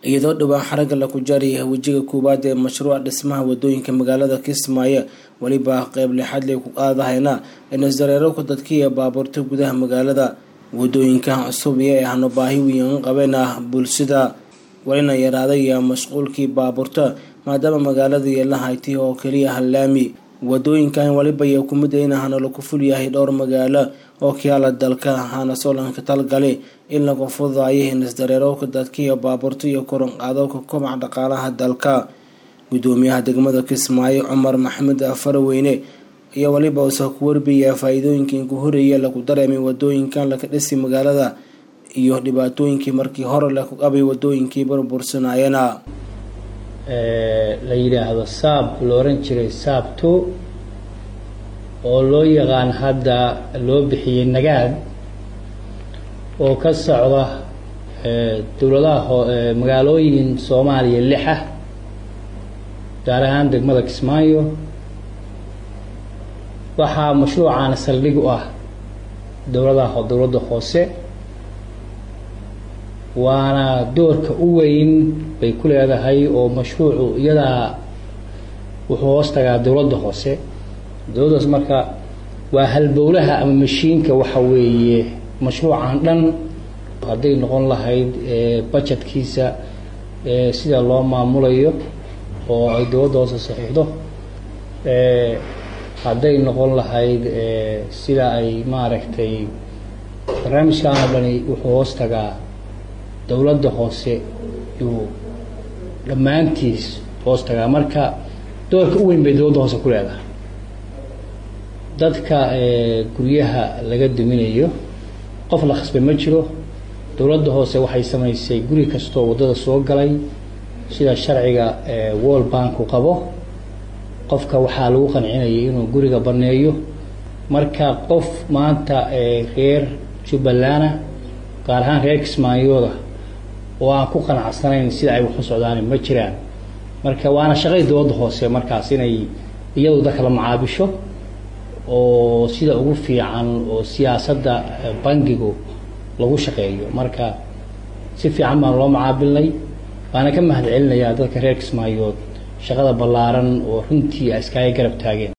iyadoo dhowaan xaragga laku jaariyay wejiga koowaad ee mashruuca dhismaha wadooyinka magaalada kismaayo weliba qeyb lixaad lay ku qaadahayna inisdareerowka dadkiiyo baabuurta gudaha magaalada wadooyinkan cusub iyo ay hano baahi weyn qabeen ah bulshada walina yaraaday iyo mashquulkii baabuurta maadaama magaalada yeela haytay oo keliya hallaami wadooyinkan waliba iyo kumida in hano laku ful yahay dhowr magaalo oo kiyaala dalka hana soolanka talgali in lagu fududaayo hinisdareerowka dadkiiyo baabuurta iyo koronqaadowka kobaca dhaqaalaha dalka gudoomiyaha degmada kismaayo cumar maxamed faraweyne iyo waliba usa ku warbiya faa-iidooyinkii ku horeeya lagu dareemay wadooyinkan laka dhisi magaalada iyo dhibaatooyinkii markii hore laku qabay wadooyinkii burbursanayana la yidhaahdo saab la oran jiray saabto oo loo yaqaan hadda loo bixiyey nagaad oo ka socda dowladaha magaalooyin soomaaliya lixa gaar ahaan degmada kismaayo waxaa mashruucaana saldhig u ah dowladaha dowladda hoose waana doorka u weyn bay ku leedahay oo mashruucu iyadaa wuxuu hoos tagaa dowladda hoose dowladdaas marka waa halbowlaha ama mashiinka waxa weeye mashruucan dhan hadday noqon lahayd bajetkiisa sida loo maamulayo oo ay dowladda hoose saxiixdo hadday noqon lahayd sida ay maaragtay barnaamijkan oo dhani wuxuu hoos tagaa dowladda hoose yuu dhammaantiis hoos tagaa marka doorka u weyn bay dowladda hoose ku leedahay dadka guryaha laga duminayo qof la khasbay ma jiro dowladda hoose waxay samaysay guri kastoo waddada soo galay sida sharciga wall banku qabo qofka waxaa lagu qancinayay inuu guriga banneeyo marka qof maanta reer jubbalana gaar ahaan reer kismaayooda oo aan ku qanacsanayn sida ay waxu socdaan ma jiraan marka waana shaqay dowladda hoose markaas inay iyadu dadka la macaabisho oo sida ugu fiican oo siyaasadda bangigu lagu shaqeeyo marka si fiican baan loo macaabilnay waana ka mahad celinayaa dadka reer kismaayood shaqada ballaaran oo runtii iskaaga garab taageen